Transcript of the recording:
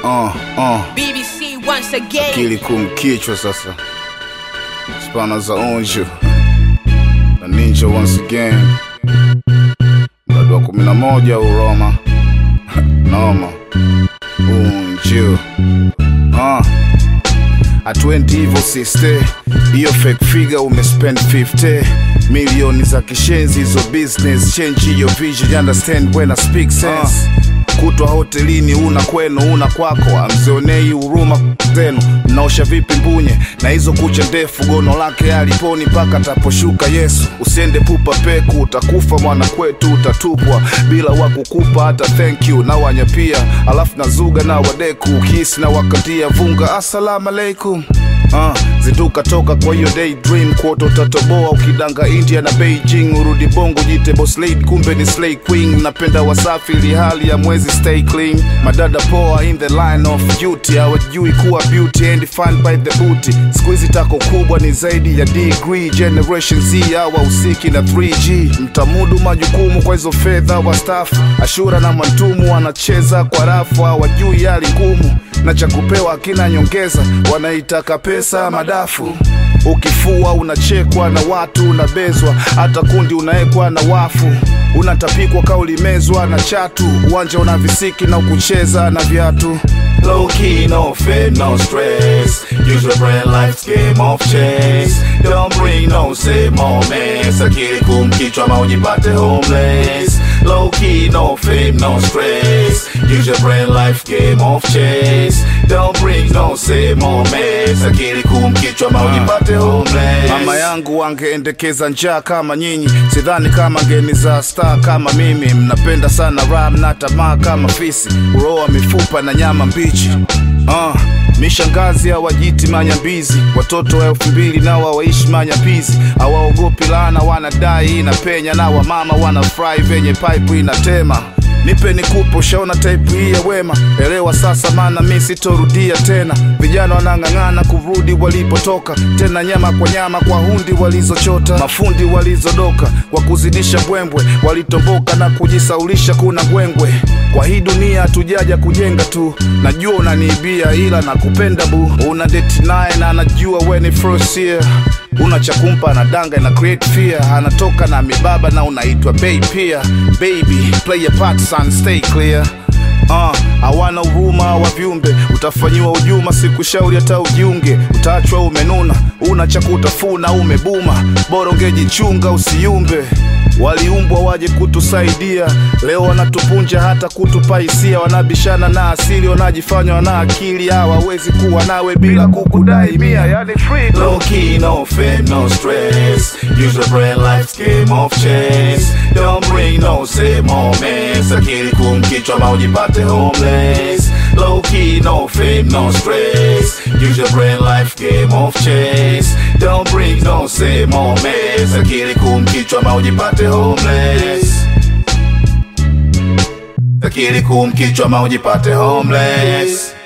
uh, uh. BBC once again. Akili kumkichwa sasa, spana za onjo na ninja once again, mradi wa kumi na moja Uroma noma unju uh. Atwendi hivyo siste, hiyo fake figure umespend 50 milioni za kishenzi, hizo business change hiyo vision, you understand when I speak sense kutwa hotelini una kwenu una kwako, amzionei huruma zenu. Mnaosha vipi mbunye na hizo kucha ndefu? Gono lake aliponi mpaka ataposhuka Yesu. Usiende pupa peku, utakufa mwana kwetu, utatupwa bila wa kukupa hata thank you na wanyapia, alafu nazuga na wadeku kisi na wakatia vunga, assalamu alaikum Uh, zinduka toka kwa hiyo daydream kuota utatoboa ukidanga India na Beijing, urudi bongo jite boss lady, kumbe ni slay queen. Napenda wasafi ili hali ya mwezi stay clean, madada poa in the line of duty, hawajui kuwa beauty and defined by the booty. Siku hizi tako kubwa ni zaidi ya degree, generation Z hawa usiki na 3G, mtamudu majukumu kwa hizo fedha wastafu, Ashura na Mantumu wanacheza kwa rafu, hawajui hali ngumu na cha kupewa akina nyongeza, wanaitaka pesa madafu. Ukifua unachekwa na watu, unabezwa hata kundi unaekwa na wafu, unatapikwa kaulimezwa na chatu, uwanja una visiki na ukucheza na viatu. Low key, no fear, no stress. Use your brain, life's game of chess. Don't bring no say moments. Akili kumkichwa ma ujipate homeless. Low key, no fame, no stress. Use your brain, life game of chess. Don't bring no say moments. Akili kumkichwa ma ujipate homeless. Mama yangu wangeendekeza njaa kama nyinyi, sidhani kama ngeni za star kama mimi. Mnapenda sana ram na tamaa kama fisi, uroa mifupa na nyama mbichi. Uh, mishangazi hawajiti manyambizi, watoto wa elfu mbili nao hawaishi manyapizi, hawaogopi laana, wanadai inapenya, na wamama wanafurahi venye pipe inatema nipe nikupe, ushaona type hii ya wema, elewa sasa, maana mi sitorudia tena. Vijana wanang'ang'ana kurudi walipotoka, tena nyama kwa nyama kwa hundi walizochota, mafundi walizodoka kwa kuzidisha mbwembwe, walitomboka na kujisaulisha kuna gwengwe. Kwa hii dunia hatujaja kujenga tu, najua unaniibia ila nakupenda bu, una date naye na anajua we ni first year una cha kumpa anadanga na create fear, anatoka na mibaba na unaitwa bay pia. Baby play your part son, stay clear. Uh, hawana huruma wa viumbe, utafanyiwa ujuma, sikushauri hata ujiunge, utaachwa umenuna, una cha kutafuna, umebuma, bora ungejichunga usiumbe. Waliumbwa waje kutusaidia, leo wanatupunja hata kutupa hisia, wanabishana na asili, wanajifanya wana akili, hawawezi kuwa nawe bila kukudai mia, yani freedom. Low key, no fame, no stress. Use your brain, life's game of chess. Don't bring no say moments. Akili kumkichwa ma ujipate homeless. Low key, no fame, no stress. Use your brain, life game of chess. Don't bring no say moments. Akili kumkichwa ma ujipate homeless. Akili kumkichwa ma ujipate homeless.